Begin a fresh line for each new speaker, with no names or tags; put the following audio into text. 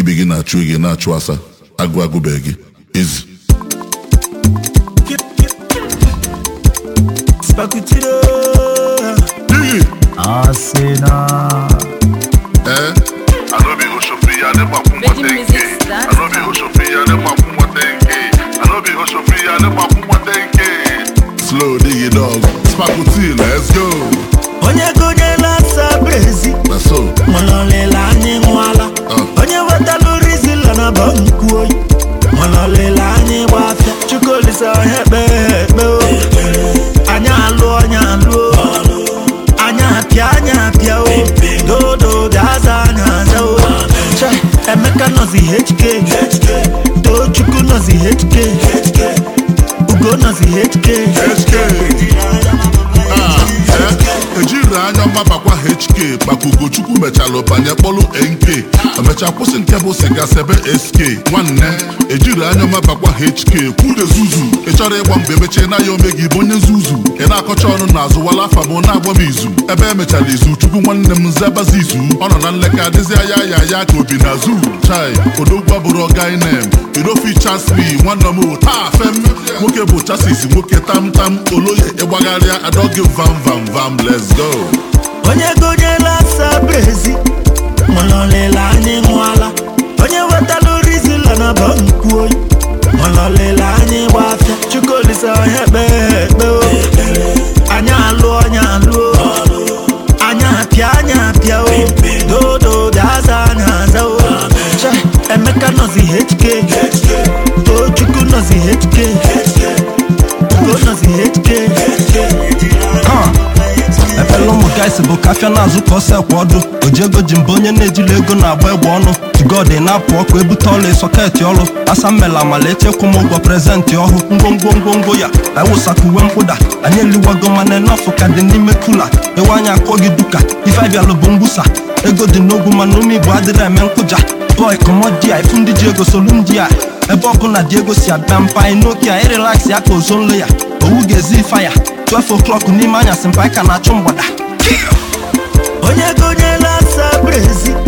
ibe gị na-achụ gị na-achụ asa agụ agụbeghị gị ezi
Spakutiro.
Digi!
Arsenal.
Eh?
Anobi Oshofia ne mafu
Virgin
mwatenge.
Music Dance
Anobi Oshofia ne mafu mwatenge. Anobi Oshofia ne mafu mwatenge.
Slow digi dog. Spakuti, let's go.
Onye gonyela sabrezi.
Na so.
Mọlọlịla anyị nwala.
Ah.
Onye wetalụ rizila na banku oyi. Mọlọlịla anyị gbafịa. Chukwulisa onye kpe ekpe o. Anyị alụ onye alụ o. Anyị apịa anyị apịa o. Dodo gaza anyị aza o. Cha, Emeka nọzi HK. Tochukwu nọzi HK. Ugo nọzi HK.
HK. Ah, eh? ejiri anya ọma bakwa HK maka Ugochukwu mechalụ banye kpọlụ NK emecha kwụsị nke bụ siga sebe SK nwanne ejiri anya ọma bakwa HK kwude zuzu ị chọrọ ịgba mgbe emechie na ya ome gị bụ onye nzuzu ị na-akọcha ọnụ n'azụ wala afa m na-agba m izu ebe emechara izu chukwu nwanne m zebazi izu ọ nọ na nleka adịzi aya ya ya ka obi na zu chai odogwa bụrụ ọgainem idofi chasmi nwanne m taa fem nwoke bụ chasis nwoke tamtam oloye ịgbagharịa adọgị vam vam vam let's go
onye gonyela sabrezi mọlọlịla anyị nwala onye wetalụ rizila na banku oyi mọlọlịla anyị gbafịa chukwulisa onye kpe ekpe o anyị alụ onye alụ o anyị apịa anyị apịa o dodo gaza anyị aza o Cha, emeka nọzi hk tochukwu nọzi hk ugo nọzi hk
efela ụmụ gaịsị bụ kafịa na-azụ ka ọsọ ekwe ọdụ ojiego ji mba onye na-ejili ego na-agba egbe ọnụ tugod na-apụ ọkụ ebute ọla sọketị ọrụ asa mmela amala echekwa m ụgwọ prezentị ọhụụ ngwongwo ngwongwo ya ewụsaka uwe mkpụda anyị eliwago mana nọfụ ka dị n'ime kula ewe anya akụọ gị duka ife abịalụ bụ mgbusa ego dị n'ogwu mana ume igbo adịrị eme nkụja bọị kọmọdia ifu ndị ji ego solu ndị a ebe ọbụla dị ego si abịa mpa anyị n'oke a ịrelaksị ya ka ozonlo ya owu ga-ezi ife ya 12 o'clock n'ime anyasị mpa anyị ka na-achụ mgbada
onye gonyela sabrezi